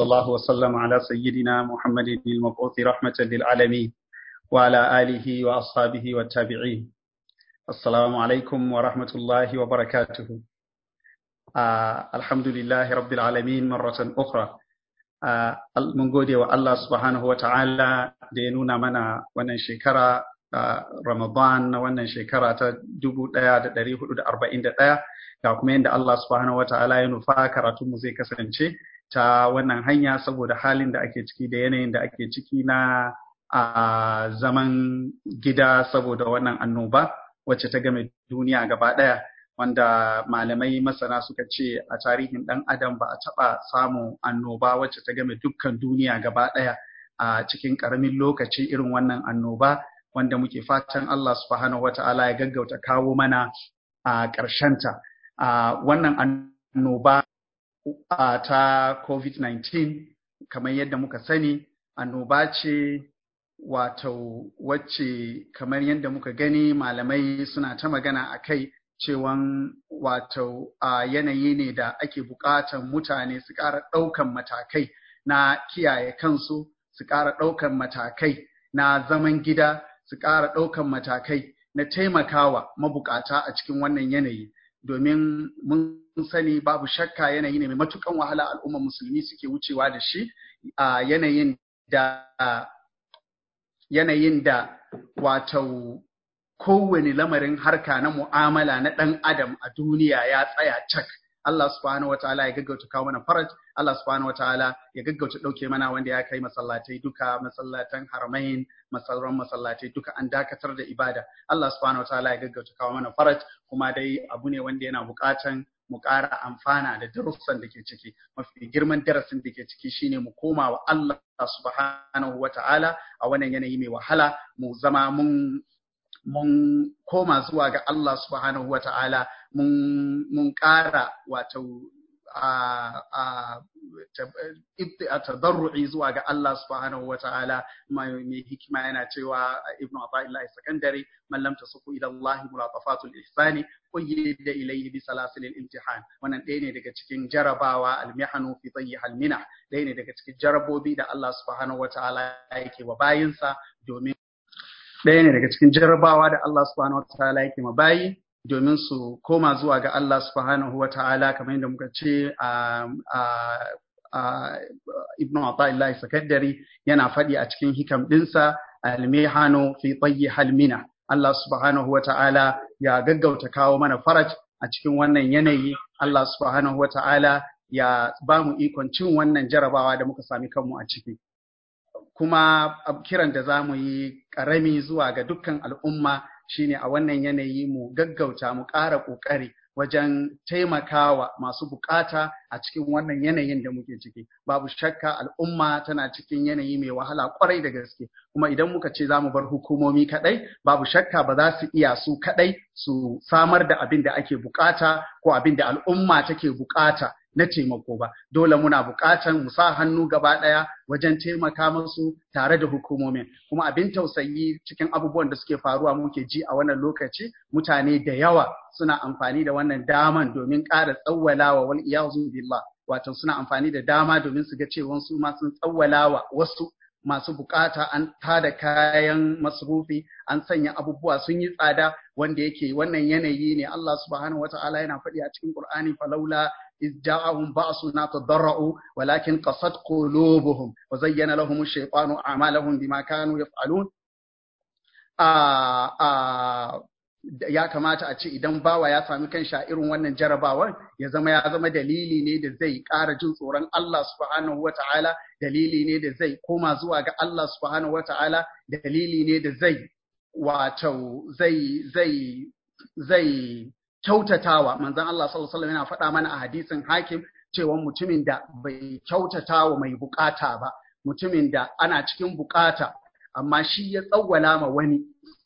الله وسلم على سيدنا محمد المبعوث رحمة للعالمين وعلى آله وأصحابه والتابعين السلام عليكم ورحمة الله وبركاته آه الحمد لله رب العالمين مرة أخرى آه من gode wa Allah subhanahu wa ta'ala da ya nuna mana wannan shekara uh, Ramadan na wannan shekara ta 1441 ga kuma yadda Allah subhanahu wa ta'ala ya nufa karatunmu zai kasance ta wannan hanya saboda halin da ake ciki da yanayin da ake ciki na a zaman gida saboda wannan annoba wacce ta game duniya gaba ɗaya wanda malamai masana suka ce a tarihin ɗan adam ba a taɓa samun annoba wacce ta game dukkan duniya gaba ɗaya a cikin ƙaramin lokaci irin wannan annoba wanda muke fatan Allah subhanahu wa ta'ala ya gaggauta kawo mana a ƙarshenta. Wannan annoba ta COVID-19 kamar yadda muka sani annoba ce wato wacce kamar yadda muka gani malamai suna ta magana a kai cewan wato a yanayi ne da ake buƙatan mutane su ƙara ɗaukan matakai na kiyaye kansu su ƙara ɗaukan matakai na zaman gida su ƙara ɗaukan matakai na taimakawa mabukata a cikin wannan yanayi domin mun sani babu shakka yanayi ne mai matukan wahala al'ummar musulmi suke wucewa da shi a yanayin da yanayin da wato kowane lamarin harka na mu'amala na ɗan adam a duniya ya tsaya cak Allah subhanahu wataala ya gaggauta kawo mana faraj Allah subhanahu wataala ya gaggauta ɗauke mana wanda ya kai masallatai duka masallatan haramain masauran masallatai duka an dakatar da ibada Allah subhanahu wataala ya gaggauta kawo mana faraj kuma dai abu ne wanda yana buƙatan mu ƙara amfana da darussan da ke ciki mafi girman darasin da ke ciki shine mu koma wa Allah subhanahu wataala a wannan yanayi mai wahala mu zama mun mun koma zuwa ga Allah subhanahu wa ta'ala mun ƙara wato a tadarru'i zuwa ga Allah subhanahu wa ta'ala mai hikima yana cewa ibnu Athaillah sakandare man lam tasuku ila Allah mulatafatul ihsani qayyida ilayhi bi salasil imtihan wannan ɗaya ne daga cikin jarabawa almihanu fi tayyi halmina ɗaya ne daga cikin jarabobi da Allah subhanahu wa ta'ala yake wa bayinsa domin ɗaya ne daga cikin jarrabawa da Allah subhanahu wataala yake ma bayi domin su koma zuwa ga Allah subhanahu wataala kamar yadda muka ce a Ibn Athaillah Sakaddari yana faɗi a cikin hikam ɗinsa almihano fi tayyi halmina Allah subhanahu wataala ya gaggauta kawo mana faraj a cikin wannan yanayi Allah subhanahu wataala ya ba mu ikon cin wannan jarabawa da muka sami kanmu a ciki kuma kiran da za mu yi ƙarami zuwa ga dukkan al'umma shine a wannan yanayi mu gaggauta mu ƙara ƙoƙari wajen taimakawa masu bukata a cikin wannan yanayin da muke ciki babu shakka al'umma tana cikin yanayi mai wahala kwarai da gaske kuma idan muka ce za mu bar hukumomi kadai babu shakka ba za su iya su kadai su samar da abin da ake bukata ko abin da al'umma take bukata na taimako ba dole muna buƙatan mu sa hannu gaba ɗaya wajen taimaka musu tare da hukumomin kuma abin tausayi cikin abubuwan da suke faruwa muke ji a wannan lokaci mutane da yawa suna amfani da wannan daman domin ƙara tsawwalawa wal iyazu billah wato suna amfani da dama domin su ga cewa su ma sun tsawwalawa wasu masu bukata an tada kayan masrufi an sanya abubuwa sun yi tsada wanda yake wannan yanayi ne Allah subhanahu wata'ala yana faɗi a cikin Qur'ani falaula إذ جاءهم بأسنا تضرعوا ولكن قصد قلوبهم وزين لهم الشيطان أعمالهم بما كانوا يفعلون ya kamata a ce idan bawa ya sami kan sha irin wannan jarabawar ya zama ya zama dalili ne da zai ƙara jin tsoron Allah subhanahu wa ta'ala dalili ne da zai koma zuwa ga Allah subhanahu wa ta'ala dalili ne da zai wato zai zai zai kyautatawa manzon Allah sallallahu alaihi yana faɗa mana a hadisin hakim cewa mutumin da bai kyautatawa mai bukata ba mutumin da ana cikin bukata amma shi ya tsawwala ma wani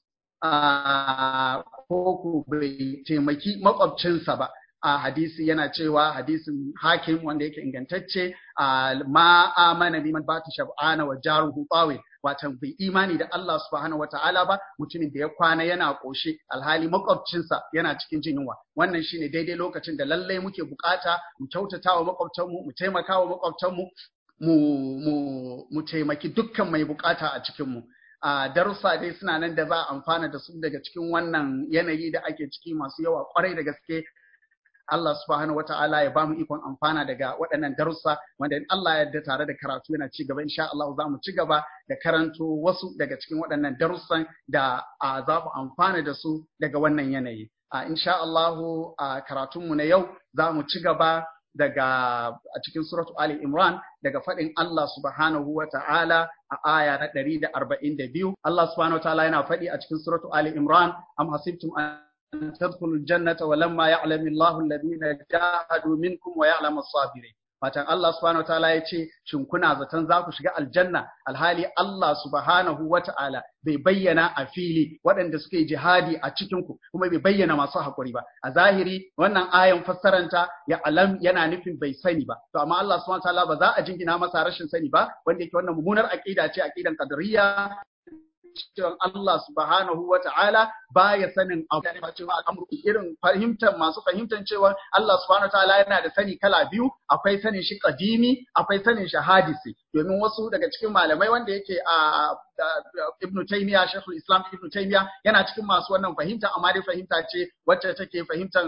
ko ku bai taimaki makwabcinsa ba a hadisi yana cewa hadisin hakim wanda yake ingantacce ma amana biman bata shab'ana wa jaruhu tawil watan bai imani da Allah subhanahu wataala ba mutumin da ya kwana yana koshe alhali makwabcinsa yana cikin jin yunwa wannan shine daidai lokacin da lallai muke bukata mu kyautata wa makwabtanmu mu taimaka wa makwabtanmu mu mu mu taimaki dukkan mai bukata a cikin mu a darussa dai suna nan da za a amfana da su daga cikin wannan yanayi da ake ciki masu yawa kwarai da gaske Allah subhanahu wa ta'ala ya bamu ikon amfana daga waɗannan darussa wanda in Allah ya yarda tare da karatu yana ci gaba insha Allah za mu ci gaba da karanto wasu daga cikin waɗannan darussan da za mu amfana da su daga wannan yanayi. A insha Allah a karatunmu na yau za mu ci gaba daga a cikin suratu Ali Imran daga faɗin Allah subhanahu wa ta'ala a aya na ɗari da arba'in da biyu. Allah subhanahu wa ta'ala yana faɗi a cikin suratu Ali Imran am hasibtum an تدخلوا الجنة ولما يعلم الله الذين جاهدوا منكم ويعلم الصابرين Fatan Allah subhanahu wataala ya ce, Shin kuna zaton za ku shiga aljanna alhali Allah subhanahu wata'ala bai bayyana a fili waɗanda suke jihadi a cikinku kuma bai bayyana masu haƙuri ba. A zahiri wannan ayan fassaranta ya alam yana nufin bai sani ba. To amma Allah subhanahu wataala ba za a jingina masa rashin sani ba wanda yake wannan mummunar aƙida ce aƙidan qadariyya cewa Allah subhanahu wa ta'ala ba ya sanin abu cewa al'amuru irin fahimtar masu fahimtar cewa Allah subhanahu wa ta'ala yana da sani kala biyu akwai sanin shi kadimi akwai sanin shi hadisi domin wasu daga cikin malamai wanda yake a Ibn Taymiyyah Sheikhul Islam Ibn Taymiyyah yana cikin masu wannan fahimta amma dai fahimta ce wacce take fahimtar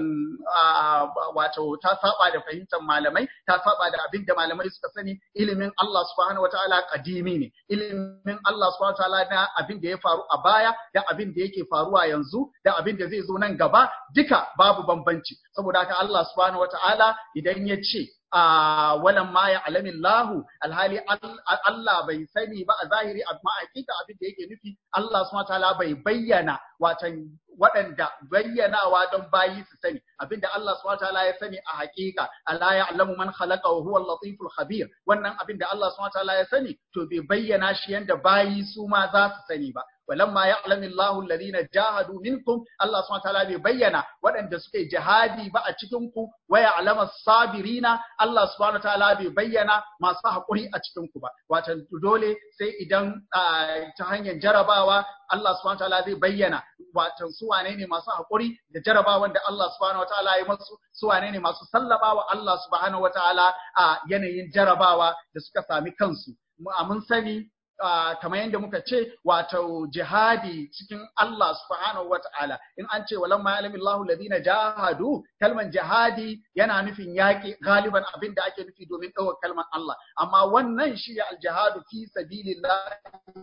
wato ta saba da fahimtar malamai ta saba da abin da malamai suka sani ilimin Allah subhanahu wa ta'ala kadimi ne ilimin Allah subhanahu wa ta'ala na abin da ya faru a baya da abin da yake faruwa yanzu da abin da zai zo nan gaba duka babu bambanci saboda haka Allah subhanahu wataala idan ya ce a walan ma ya alamin lahu alhali Allah bai sani ba a zahiri amma hakika abin da yake nufi Allah subhanahu wataala bai bayyana watan waɗanda bayyanawa don bayi su sani abinda Allah subhanahu wataala ya sani a hakika ala ya'lamu man khalaqa wa huwa al-latiful khabir wannan abinda Allah subhanahu wataala ya sani to bai bayyana shi yanda bayi su ma za su sani ba walamma ya'lamu Allahu alladhina jahadu minkum Allah subhanahu wataala bai bayyana waɗanda suke jihadi ba a cikin ku wa ya'lamu sabirina Allah subhanahu wataala bai bayyana masu haƙuri a cikin ku ba wato dole sai idan ta hanyar jarabawa Allah subhanahu wataala zai bayyana wato su wane ne masu haƙuri da jarabawan da Allah subhanahu wataala ya masu su wane ne masu sallamawa Allah subhanahu wataala a yanayin jarabawa da suka sami kansu mun sani Uh, kamar yadda muka ce wato jihadi cikin Allah subhanahu wa ta'ala in an ce walamma ya'lamu Allahu alladhina jahadu kalman jihadi yana nufin yaƙi galiban abin da ake nufi domin ɗaukar kalman Allah amma wannan shi ya aljihadu fi sabilillah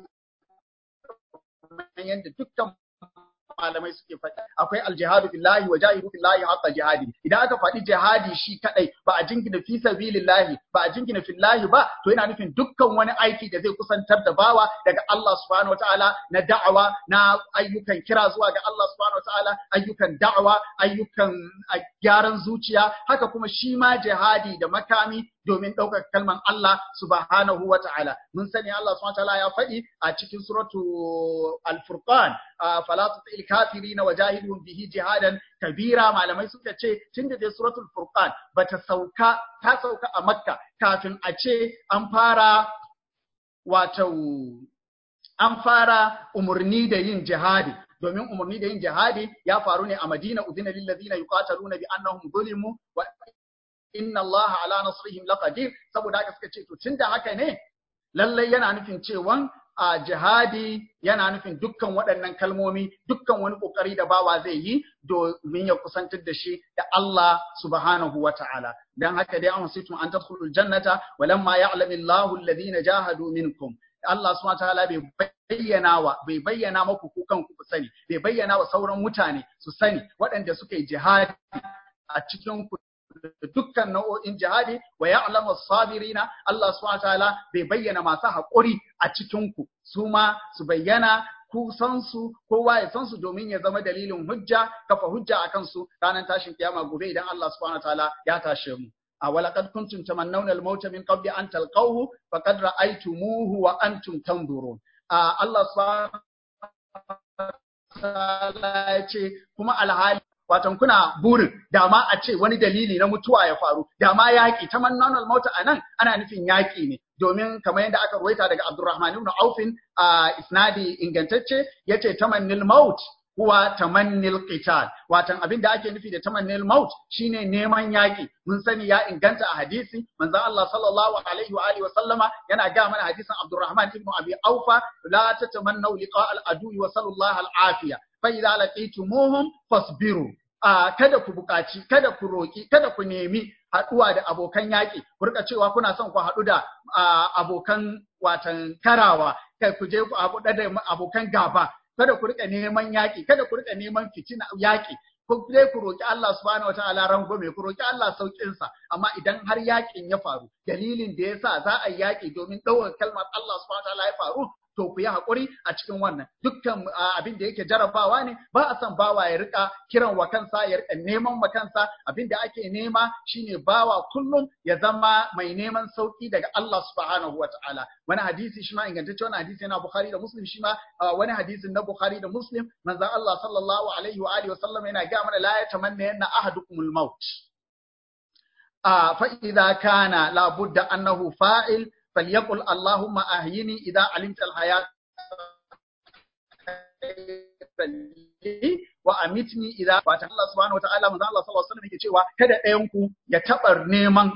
yadda dukkan malamai suke faɗi akwai aljihadu billahi wa jahidu billahi haqqa jihadi idan aka faɗi jihadi shi kadai ba a jingina fi sabilillahi ba a jingina fillahi ba to yana nufin dukkan wani aiki da zai kusantar da bawa daga Allah subhanahu wataala na da'awa na ayyukan kira zuwa ga Allah subhanahu wataala ayyukan da'awa ayyukan gyaran zuciya haka kuma shi ma jihadi da makami domin ɗaukar kalman Allah subhanahu wa ta'ala. Mun sani Allah subhanahu wa ta'ala ya faɗi a cikin suratu Al-Furqan, fala tutil kafirina wa jahidun bihi jihadan kabira malamai suka ce tun da dai suratul Furqan bata sauka ta sauka a Makka kafin a ce an fara wato an fara umarni da yin jihadi domin umarni da yin jihadi ya faru ne a Madina udina lil ladina yuqataluna bi annahum zulimu wa inna Allah ala nasrihim laqadir saboda haka suka ce to tunda haka ne lallai yana nufin cewan a jihadi yana nufin dukkan waɗannan kalmomi dukkan wani kokari da bawa zai yi domin ya kusantar da shi da Allah subhanahu wa ta'ala dan haka dai an hasitum an tadkhulul jannata walamma ya'lamu Allahu alladhina jahadu minkum Allah subhanahu wa ta'ala bai bayyana wa bai bayyana maku ku kanku ku sani bai bayyana wa sauran mutane su sani waɗanda suka yi jihadi a cikin ku dukkan nau'o'in jihadi wa ya'lamu sabirina Allah subhanahu wataala bai bayyana masu haƙuri a cikin ku su ma su bayyana ku san su kowa ya san su domin ya zama dalilin hujja kafa hujja akan su ranar tashin kiyama gobe idan Allah subhanahu wataala ya tashe mu a walaqad kuntum tamannawna al-maut min qabli an talqawhu faqad ra'aytumuhu wa antum tanzurun Allah subhanahu wataala ya ce kuma alhali watan kuna burin da ma a ce wani dalili na mutuwa ya faru da ma yaƙi ta mannanul mauta a nan ana nufin yaƙi ne domin kamar yadda aka ruwaita daga Abdurrahman ibn Aufin a isnadi ingantacce yace tamannil maut huwa tamannil qital watan abin da ake nufi da tamannil maut shine neman yaki mun sani ya inganta a hadisi manzon Allah sallallahu alaihi wa alihi wa sallama yana ga mana hadisin Abdurrahman ibn Abi Aufa la tatamannu liqa al-adu wa sallallahu al-afiya fa idza laqitumuhum fasbiru a kada ku buƙaci kada ku roki kada ku nemi haɗuwa da abokan yaƙi ku rika cewa kuna son ku haɗu da abokan watan karawa kai ku je ku haɗu da abokan gaba kada ku rika neman yaƙi kada ku rika neman fitina yaƙi ku dai ku roki Allah subhanahu wataala rangwame ku roki Allah saukin sa amma idan har yaƙin ya faru dalilin da yasa za a yi yaƙi domin ɗaukar kalmar Allah subhanahu wataala ya faru to ku yi haƙuri a cikin wannan dukkan abin da yake jarabawa ne ba a son bawa ya rika kiran wa kansa ya rika neman wa kansa abin da ake nema shine bawa kullum ya zama mai neman sauki daga Allah subhanahu wa ta'ala wani hadisi shi ma ingantacce wani hadisi yana Bukhari da Muslim shi ma wani hadisin na Bukhari da Muslim manzo Allah sallallahu alaihi wa alihi wa sallam yana ga mana la yatamanna yanna ahadukumul maut a fa idza kana la budda annahu fa'il فليقل اللهم أحيني إذا علمت الحياة wa amitni idza fata Allah subhanahu wa ta'ala manzo Allah sallallahu alaihi wasallam yake cewa kada ɗayan ku ya taba neman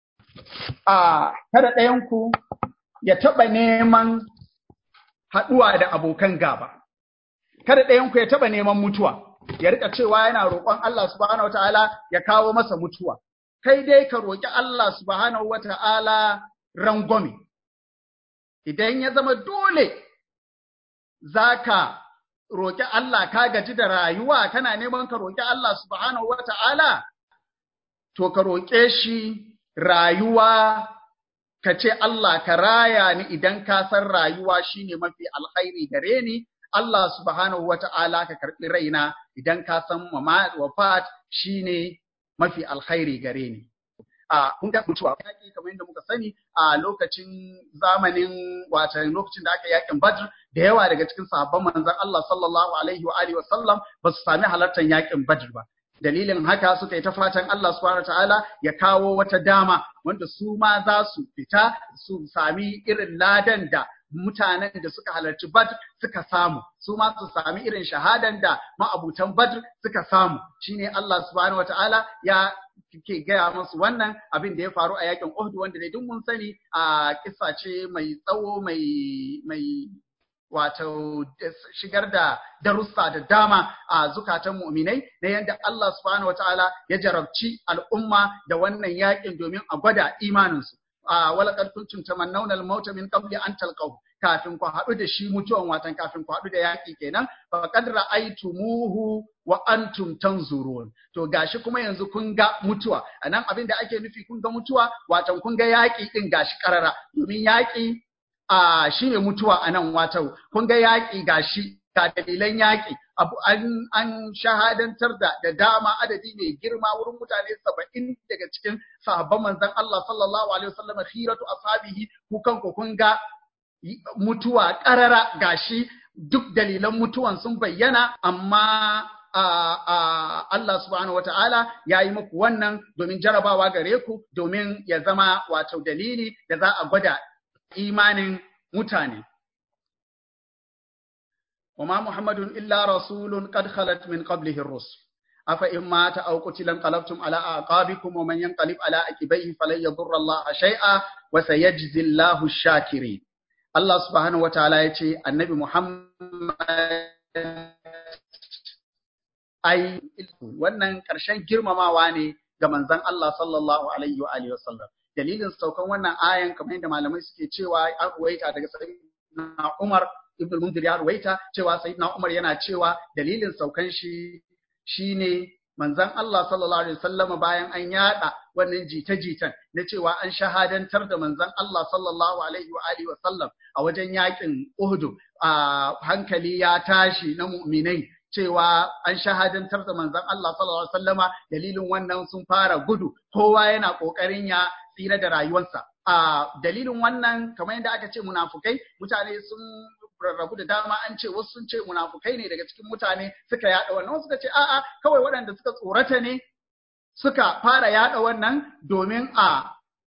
a kada ɗayan ku ya taba neman haduwa da abokan gaba kada ɗayan ku ya taba neman mutuwa ya rika cewa yana roƙon Allah subhanahu wa ta'ala ya kawo masa mutuwa kai dai ka roƙi Allah subhanahu wa ta'ala rangwame. Idan ya zama dole za ka roƙi Allah ka gaji da rayuwa kana neman ka roƙi Allah subhanahu wa ta'ala, to ka roƙe shi rayuwa ka ce Allah ka raya ni idan ka san rayuwa shine mafi alkhairi gare ni, Allah subhanahu wa ta'ala ka karɓi raina idan ka san wafat shine mafi alkhairi gare ni. a kun ga mutuwa yaki kamar yadda muka sani a lokacin zamanin wata lokacin da aka yakin Badr da yawa daga cikin sahabban manzon Allah sallallahu alaihi wa alihi wa sallam ba su sami halartar yakin Badr ba dalilin haka suka yi ta fatan Allah subhanahu ta'ala ya kawo wata dama wanda su ma za su fita su sami irin ladan da mutanen da suka halarci Badr suka samu su ma su sami irin shahadan da ma'abutan Badr suka samu shine Allah subhanahu ta'ala ya ke gaya musu wannan abin da ya faru a yakin Uhud wanda ne duk mun sani a kissa ce mai tsawo mai mai wato shigar da darussa da dama a zukatan mu'minai na yadda Allah subhanahu wataala ya jarabci al'umma da wannan yakin domin a gwada imaninsu a walaqad kuntum tamannawna al-mauta min qabli an talqahu kafin ku haɗu da shi mutuwan watan kafin ku haɗu da yaƙi kenan fa qad ra'aytumuhu wa antum tanzurun to gashi kuma yanzu kun ga mutuwa anan abin da ake nufi kun ga mutuwa watan kun ga yaƙi din gashi karara domin yaƙi a shine mutuwa anan wato kun ga yaƙi gashi ga dalilan yaƙi abu an an shahadantar da da dama adadi mai girma wurin mutane saba'in daga cikin sahabban manzon Allah sallallahu alaihi wasallam khiratu ashabihi ku kanku kun ga mutuwa ƙarara gashi duk dalilan mutuwan sun bayyana amma Allah subhanahu wata'ala ya yi muku wannan domin jarabawa gare ku domin ya zama wato dalili da za a gwada imanin mutane. وما محمد إلا رسول قد خلت من قبله الرسل أفإن مات أو قتل انقلبتم على أعقابكم ومن ينقلب على عقبيه فلن يضر الله شيئا وسيجزي الله الشاكرين Allah subhanahu wa ta'ala ya ce, Annabi Muhammad ai, wannan ƙarshen girmamawa ne ga manzan Allah sallallahu Alaihi wa Alaihi wasallam. Dalilin saukan wannan ayan kamar yadda malamai suke cewa an ruwaita daga Sayyidina Umar Ibn Mundir ya ruwaita cewa Sayyidina Umar yana cewa dalilin saukan shi shine manzan Allah sallallahu Alaihi wasallam bayan an yada wannan jita-jitan na cewa an shahadantar da manzan Allah sallallahu Alaihi wa Alihi wasallam a wajen yakin Uhud a hankali ya tashi na mu'minai cewa an shahadantar da manzan Allah sallallahu Alaihi wasallama dalilin wannan sun fara gudu kowa yana ƙoƙarin ya tsira da rayuwarsa. A dalilin wannan kamar yadda aka ce munafukai mutane sun rarrabu da dama an ce wasu sun ce munafukai ne daga cikin mutane suka yada wannan wasu suka ce a'a kawai waɗanda suka tsorata ne suka fara yada wannan domin a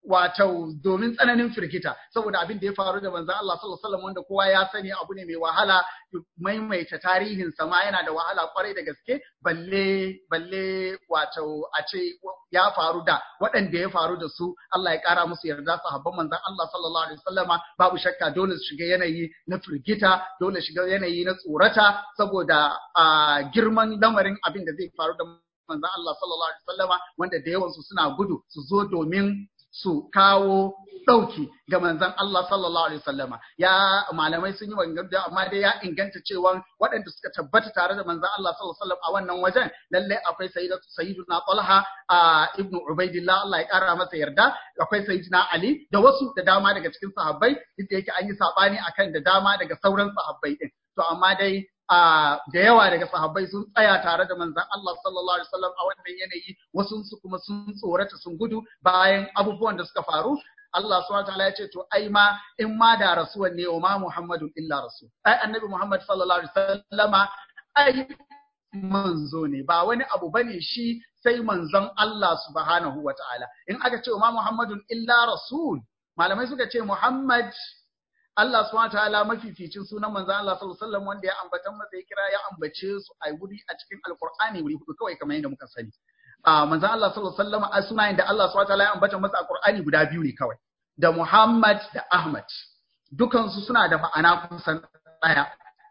wato domin tsananin firgita saboda abin da ya faru da manzon Allah sallallahu alaihi wasallam wanda kowa ya sani abu ne mai wahala maimaita tarihin sa ma yana da wahala kwarai da gaske balle balle wato a ce ya faru da waɗanda ya faru da su Allah ya ƙara musu yarda sahabban manzon Allah sallallahu alaihi wasallama babu shakka dole su shiga yanayi na firgita dole shiga yanayi na tsorata saboda girman lamarin abin da zai faru da manzon Allah sallallahu alaihi wasallama wanda da yawansu suna gudu su zo domin su kawo ɗauki ga manzon Allah sallallahu alaihi wasallama ya malamai sun yi maganganu da amma dai ya inganta cewa waɗanda suka tabbata tare da manzon Allah sallallahu alaihi wasallam a wannan wajen lalle akwai sayyidatu sayyiduna Talha a ibnu Ubaidillah Allah ya kara masa yarda akwai sayyidina Ali da wasu da dama daga cikin sahabbai duk da yake an yi sabani akan da dama daga sauran sahabbai din to amma dai da yawa daga sahabbai sun tsaya tare da manzon Allah sallallahu alaihi wasallam a wannan yanayi wasu su kuma sun tsorata sun gudu bayan abubuwan da suka faru Allah subhanahu wataala ya ce to ai ma in ma da rasuwan ne wa ma Muhammadun illa rasul ai annabi Muhammad sallallahu alaihi wasallama ai manzo ne ba wani abu bane shi sai manzon Allah subhanahu wataala in aka ce wa ma Muhammadun illa rasul malamai suka ce Muhammad Allah subhanahu ta'ala mafificin sunan manzon Allah sallallahu alaihi wasallam wanda ya ambatan masa ya kira ya ambace su a wuri a cikin alqur'ani wuri hudu kawai kamar yadda muka sani a manzon Allah sallallahu alaihi wasallam a sunayen da Allah subhanahu ta'ala ya ambata masa a qur'ani guda biyu ne kawai da Muhammad da Ahmad dukan su suna da ma'ana kusan daya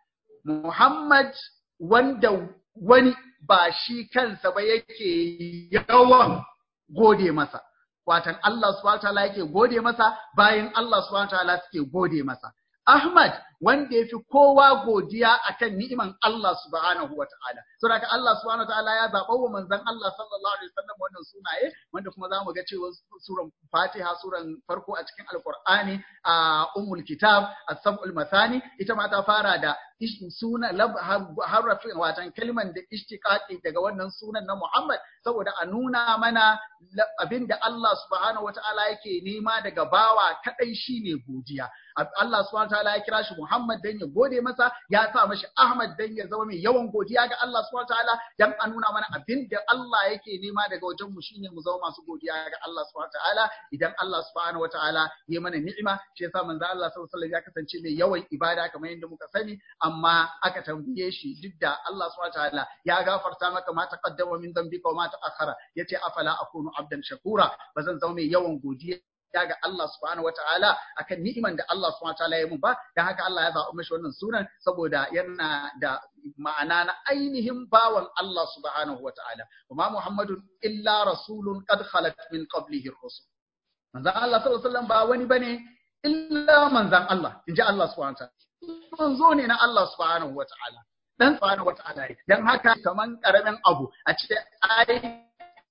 Muhammad wanda wani ba shi kansa ba yake yawan gode masa watan Allah subhanahu wataala yake gode masa bayan Allah subhanahu wataala suke gode masa Ahmad wanda ya fi kowa godiya akan ni'iman Allah subhanahu wa ta'ala. Saboda Allah subhanahu wa ta'ala ya zaɓa wa manzon Allah sallallahu alaihi wasallam wannan sunaye wanda kuma za mu ga cewa suran Fatiha suran farko a cikin Alƙur'ani a Ummul Kitab As-Sab'ul Mathani ita ma ta fara da suna harafin watan kalman da ishtiqaqi daga wannan sunan na Muhammad saboda a nuna mana abinda Allah subhanahu wa ta'ala yake nema daga bawa kadai shine godiya. Allah subhanahu wa ta'ala ya kira shi Muhammad dan ya gode masa ya sa mashi Ahmad dan ya zama mai yawan godiya ga Allah subhanahu wataala dan a nuna mana abin da Allah yake nema daga wajen mu shine mu zama masu godiya ga Allah subhanahu wataala idan Allah subhanahu wataala ya mana ni'ima shi yasa manzo Allah sallallahu alaihi wasallam ya kasance mai yawan ibada kamar yadda muka sani amma aka tambaye shi duk da Allah subhanahu wataala ya gafarta maka ma taqaddama min dhanbika wa ma ta'akhkhara yace afala akunu abdan shakura bazan zama mai yawan godiya ya ga Allah subhanahu wataala akan ni'iman da Allah subhanahu wataala ya mun ba dan haka Allah ya zaɓi mashi wannan sunan saboda yana da ma'ana na ainihin bawan Allah subhanahu wataala wa ma Muhammadun illa rasulun qad khalat min qablihi ar-rusul manzon Allah sallallahu alaihi wasallam ba wani bane illa manzon Allah inji Allah subhanahu wataala manzo ne na Allah subhanahu wataala dan subhanahu wataala dan haka kaman karamin abu a ce ai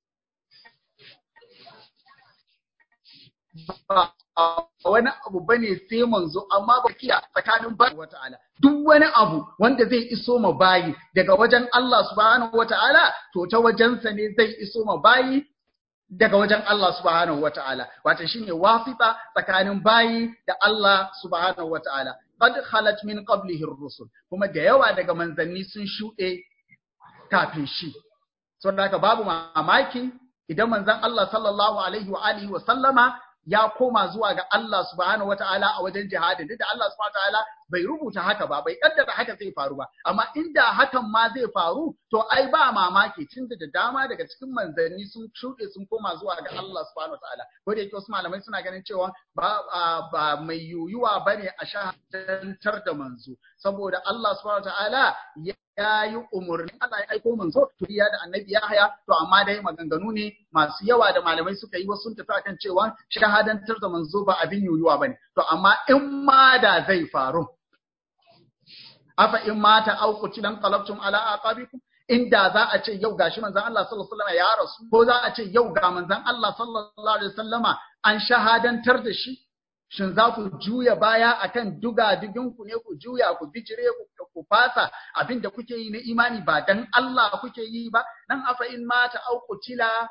ba wani abu bane sai manzo amma ba kiya tsakanin ba wata'ala duk wani abu wanda zai iso ma bayi daga wajen Allah subhanahu wata'ala to ta wajensa ne zai iso ma bayi daga wajen Allah subhanahu wata'ala wato shine wasita tsakanin bayi da Allah subhanahu wata'ala qad khalat min qablihi ar-rusul kuma da yawa daga manzanni sun shuɗe kafin shi saboda haka babu mamaki idan manzon Allah sallallahu alaihi wa alihi wa sallama ya koma zuwa ga Allah subhanahu wataala a wajen jihadin duk da Allah subhanahu wataala bai rubuta haka ba bai kaddara haka zai faru ba amma inda hakan ma zai faru to ai ba mamaki tunda da dama daga cikin manzanni sun shuɗe sun koma zuwa ga Allah subhanahu wataala ko da yake wasu malamai suna ganin cewa ba ba mai yuyuwa bane a shahadantar da manzo saboda Allah subhanahu wataala ya yi umarni Allah ya aiko manzo to ya da annabi Yahya to amma dai maganganu ne masu yawa da malamai suka yi wasu sun tafi akan cewa shahadantar da manzo ba abin yuyuwa bane to amma in ma da zai faru afa in mata au qutilan qalabtum ala aqabikum inda za a ce yau gashi manzon Allah sallallahu alaihi wasallam ya rasu ko za a ce yau ga manzon Allah sallallahu alaihi wasallama an shahadantar da shi shin za ku juya baya akan duga ku ne ku juya ku bijire ku ku fasa abin da kuke yi na imani ba dan Allah kuke yi ba nan afa in mata au qutila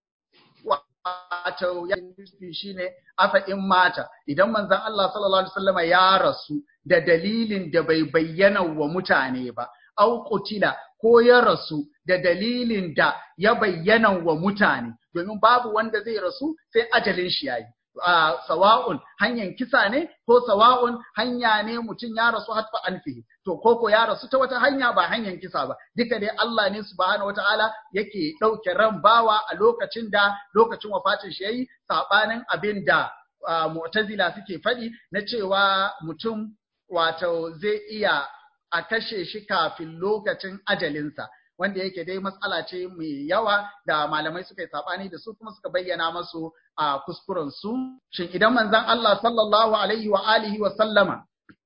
wato ya nufi shine afa in mata idan manzon Allah sallallahu alaihi wasallama ya rasu da dalilin da bai bayyana wa mutane ba au qutila ko ya rasu da dalilin da ya bayyana wa mutane domin babu wanda zai rasu sai ajalin shi yayi sawa'un hanyar kisa ne ko sawa'un hanya ne mutum ya rasu hatfa anfihi to koko ya rasu ta wata hanya ba hanyar kisa ba duka dai Allah ne subhanahu wataala yake ɗauke ran bawa a lokacin da lokacin wafatin shi yayi sabanin abin da mu'tazila suke faɗi na cewa mutum wato zai iya a kashe shi kafin lokacin ajalinsa wanda yake dai matsala ce mai yawa da malamai suka yi sabani da su kuma suka bayyana masu a kuskuren su shin idan manzon Allah sallallahu alaihi wa alihi wa sallama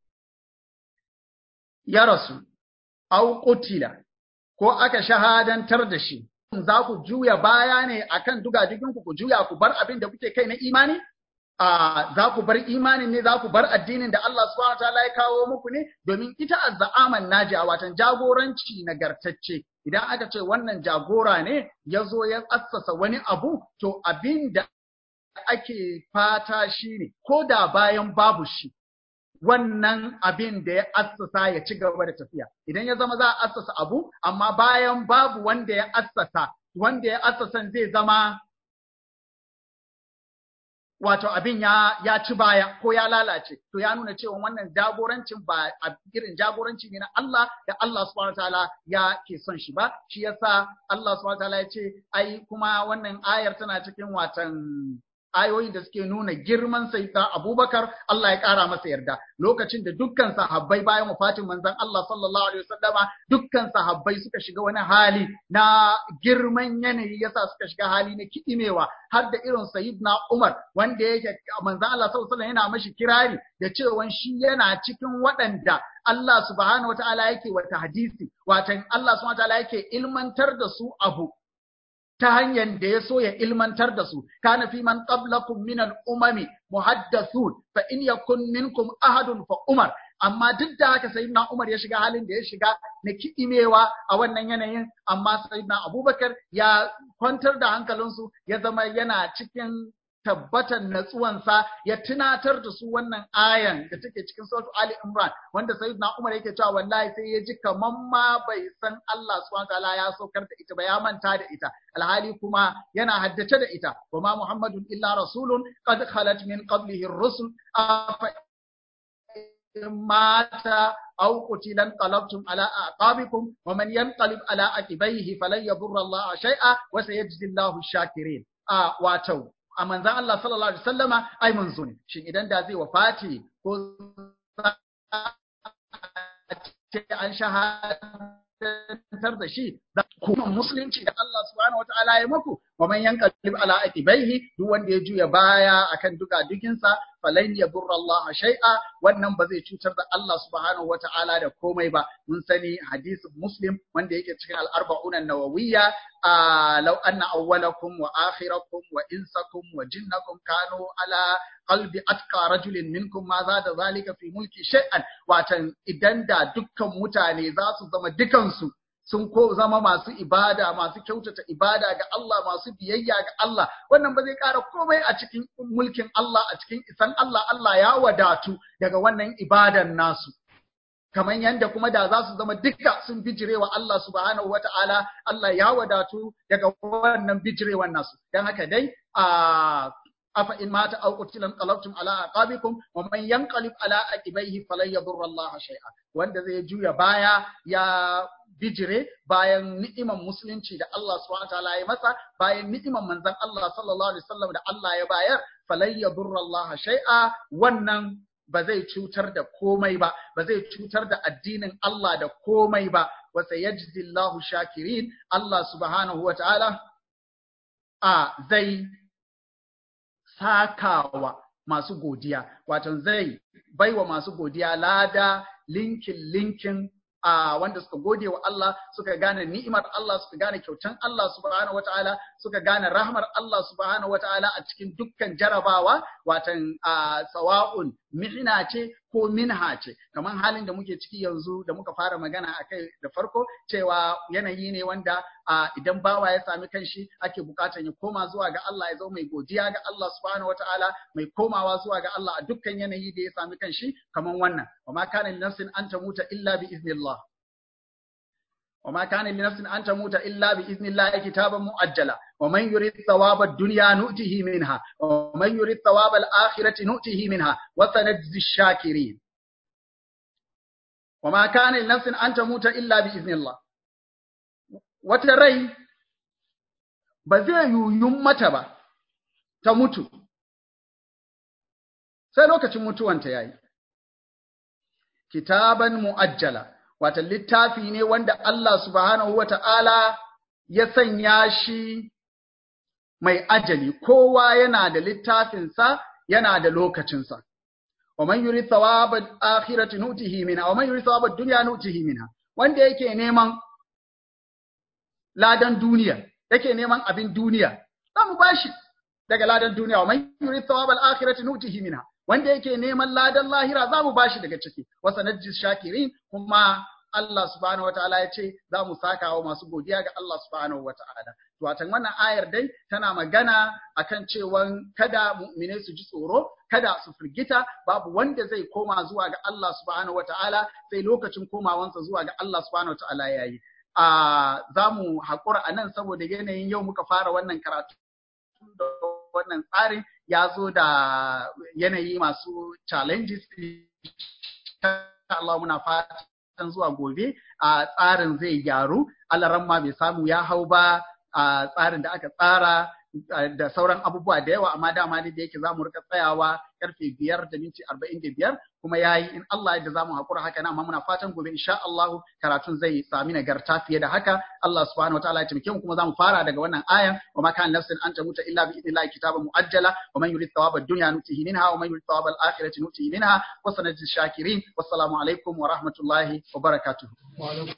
ya rasu au qutila ko aka shahadantar da shi za ku juya baya ne akan dugadigin ku ku juya ku bar abin da kuke kai na imani a za ku bar imanin ne za ku bar addinin da Allah subhanahu wataala ya kawo muku ne domin ita azza'aman najiya watan jagoranci nagartacce idan aka ce wannan jagora ne ya zo ya assasa wani abu to abin da ake fata shi ne ko da bayan babu shi wannan abin da ya assasa ya ci gaba da tafiya idan ya zama za a assasa abu amma bayan babu wanda ya assasa wanda ya assasan zai zama wato abin ya ya ci baya ko ya lalace to ya nuna cewa wannan jagorancin ba irin jagoranci ne na Allah da Allah subhanahu wataala ya ke son shi ba shi yasa Allah subhanahu wataala ya ce ai kuma wannan ayar tana cikin watan ayoyin da suke nuna girman sayyidina Abubakar Allah ya ƙara masa yarda lokacin da dukkan sahabbai bayan wafatin manzon Allah sallallahu alaihi wasallama dukkan sahabbai suka shiga wani hali na girman yanayi yasa suka shiga hali na kidimewa har da irin sayyidina Umar wanda yake manzon Allah sallallahu alaihi yana mashi kirari da cewa shi yana cikin waɗanda Allah subhanahu wataala yake wata hadisi watan Allah subhanahu wataala yake ilmantar da su abu ta hanyar da ya so ya ilmantar da su kana fi man qablakum min al-umami muhaddathun fa in yakun minkum ahadun fa umar amma duk da haka sayyidina Umar ya shiga halin da ya shiga na kiɗimewa a wannan yanayin amma sayyidina Abubakar ya kwantar da hankalinsu ya zama yana cikin tabbatar natsuwansa ya tunatar da su wannan ayan da take cikin suratu Ali Imran wanda sayyidina Umar yake cewa wallahi sai ya ji kaman ma bai san Allah subhanahu wataala ya saukar da ita ba ya manta da ita alhali kuma yana haddace da ita wa ma Muhammadun illa rasulun qad khalat min qablihi ar-rusul afa mata aw qutilan qalabtum ala aqabikum wa man yanqalib ala aqibayhi falan yadurra Allah shay'a wa sayajzi Allahu shakirin a wato a manzan Allah sallallahu Alaihi wasallama ai manzo ne shin idan da zai wafati ko ce an shahadantar da shi da kuma musulunci da Allah subhanahu wataala ya muku wa man yanqalib ala aqibaihi duk wanda ya juya baya akan duka dukinsa falan yadurra Allah shay'a wannan ba zai cutar da Allah subhanahu wataala da komai ba mun sani hadisin muslim wanda yake cikin al-arba'un an-nawawiyya law anna awwalakum wa akhirakum wa insakum wa jinnakum kanu ala qalbi atqa rajulin minkum ma zada zalika fi mulki shay'an watan idan da dukkan mutane za su zama dukansu sun ko zama masu ibada masu kyautata ibada ga Allah masu biyayya ga Allah wannan ba zai ƙara komai a cikin mulkin Allah a cikin isan Allah Allah ya wadatu daga wannan ibadan nasu kamar yadda kuma da za su zama duka sun bijirewa Allah subhanahu wata'ala Allah ya wadatu daga wannan bijirewan nasu dan haka dai a afa in mata aw qutilan qalabtum ala aqabikum wa man yanqalib ala aqibaihi falan yadurra Allah shay'a wanda zai juya baya ya bijire bayan ni'iman musulunci da Allah subhanahu wataala ya masa bayan ni'iman manzon Allah sallallahu alaihi wasallam da Allah ya bayar falan yadurra Allah shay'a wannan ba zai cutar da komai ba ba zai cutar da addinin Allah da komai ba wa sayajzi Allahu shakirin Allah subhanahu wataala a zai sakawa masu godiya wato zai baiwa masu godiya lada linkin linkin a wanda suka gode wa Allah suka gane ni'imar Allah suka gane kyautan Allah subhanahu wataala suka gane rahmar Allah subhanahu wataala a cikin dukkan jarabawa watan sawa'un mihna ce ko minha ce kamar halin da muke ciki yanzu da muka fara magana a kai da farko cewa yanayi ne wanda idan bawa ya sami kanshi ake bukatan ya koma zuwa ga Allah ya zama mai godiya ga Allah subhanahu wataala mai komawa zuwa ga Allah a dukkan yanayi da ya sami kanshi kamar wannan wa ma kana nafsin an tamuta illa bi iznillah وما كان لنفس أن تموت إلا بإذن الله كتابا مؤجلا ومن يريد ثواب الدنيا نؤته منها ومن يريد ثواب الآخرة نؤته منها وسنجزي الشاكرين وما كان لنفس أن تموت إلا بإذن الله وتري بزي يمت ta mutu sai lokacin mutuwanta yayi kitaban mu'ajjala wata littafi ne wanda Allah subhanahu wa ta'ala ya sanya shi mai ajali, kowa yana da littafinsa yana da lokacinsa. Wa man yuri thawabal akhirati nutihi minha wa man yuri thawabad dunya nutihi minha wanda yake neman ladan duniya yake neman abin duniya za mu bashi daga ladan duniya wa man yuri thawabal akhirati nutihi minha wanda yake neman ladan lahira za mu bashi daga ciki wa sanajjis shakirin kuma Allah subhanahu wa ta'ala ya ce za mu saka wa masu godiya ga Allah subhanahu wa ta'ala. Watan wannan ayar dai tana magana akan cewan kada mu'mine su ji tsoro, kada su firgita, babu wanda zai koma zuwa ga Allah subhanahu wa ta'ala sai lokacin komawansa zuwa ga Allah subhanahu wa ta'ala ya yi. Za mu haƙura a nan saboda yanayin yau muka fara wannan karatu da wannan tsarin ya zo da yanayi masu challenges. Allah muna fata fatan zuwa gobe a tsarin zai gyaru alaran ma bai samu ya hau ba a tsarin da aka tsara da sauran abubuwa da yawa amma dama ne da yake zamu rika tsayawa karfe biyar da minti arba'in da biyar kuma yayi in Allah yadda zamu hakura haka amma muna fatan gobe insha Allah karatun zai sami nagarta fiye da haka Allah subhanahu wa ta'ala ya taimake mu kuma zamu fara daga wannan ayan wa ma kana nafsin an tamuta illa bi idnillahi kitaban muajjala wa man yurid thawaba ad-dunya nutihi minha wa man yurid thawaba al-akhirati nutihi minha wa sanajzi shakirin wassalamu alaikum wa rahmatullahi wa barakatuh